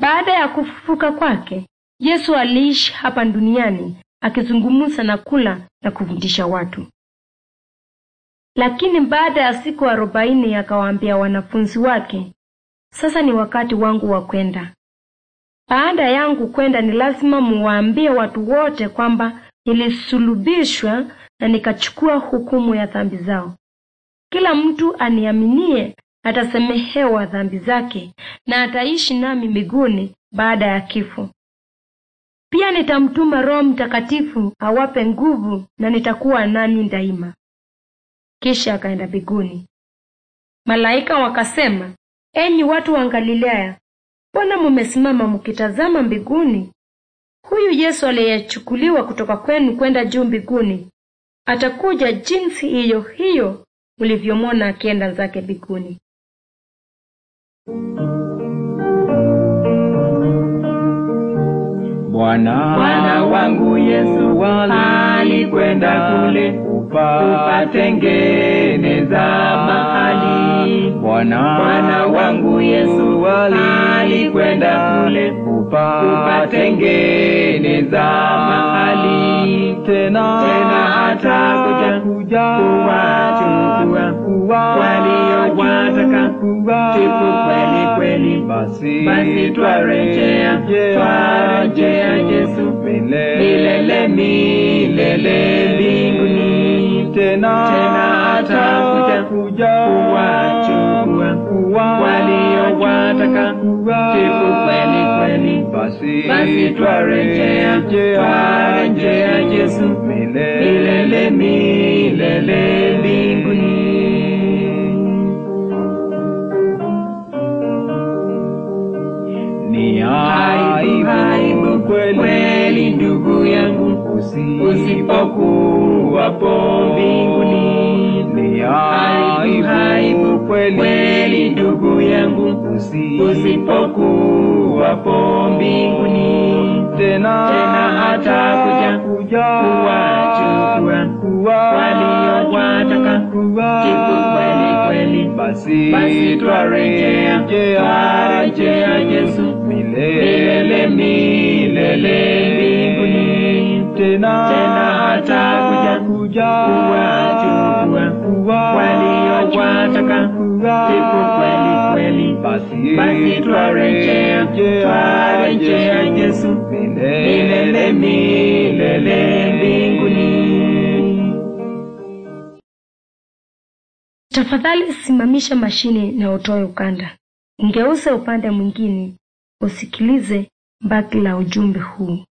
Baada ya kufufuka kwake, Yesu aliishi hapa duniani akizungumza na kula na kufundisha watu. Lakini baada ya siku arobaini akawaambia wanafunzi wake, sasa ni wakati wangu wa kwenda. Baada yangu kwenda, ni lazima muwaambie watu wote kwamba nilisulubishwa na nikachukua hukumu ya dhambi zao. Kila mtu aniaminie atasamehewa dhambi zake na ataishi nami mbinguni baada ya kifo. Pia nitamtuma Roho Mtakatifu awape nguvu na nitakuwa nanyi daima. Kisha akaenda mbinguni. Malaika wakasema, enyi watu wa Galilaya, mbona mumesimama mkitazama mbinguni? Huyu Yesu aliyechukuliwa kutoka kwenu kwenda juu mbinguni atakuja jinsi hiyo hiyo mlivyomwona akienda zake mbinguni. Bwana Bwana wangu Yesu alikwenda kule kupatengeneza mahali. Bwana Bwana wangu Yesu alikwenda kule kupatengeneza mahali. tena Tena atakuja kuwachukua waliowataka tupu kweli kweli. basi Basi twarejea, twarejea Yesu milele milele mbinguni. tena Tena atakuja kuwachukua waliowataka tupu kweli kweli. basi Basi twarejea, twarejea Yesu milele milele mbinguni. ni Aibu, aibu kweli ndugu yangu, usipokuwapo mbinguni. ni Aibu, aibu kweli ndugu yangu, usipokuwapo mbinguni. tena Tena atakuja kuwachukua waliowataka jibu kweli kweli. basi Basi twarejea, twarejea Yesu milele milele mbinguni. tena Tena atakuja kuwachukua waliowataka jibu kweli kweli. basi Basi twarejea, twarejea Yesu milele milele mbinguni. Tafadhali simamisha mashine na utoe ukanda. Ngeuze upande mwingine usikilize baki la ujumbe huu.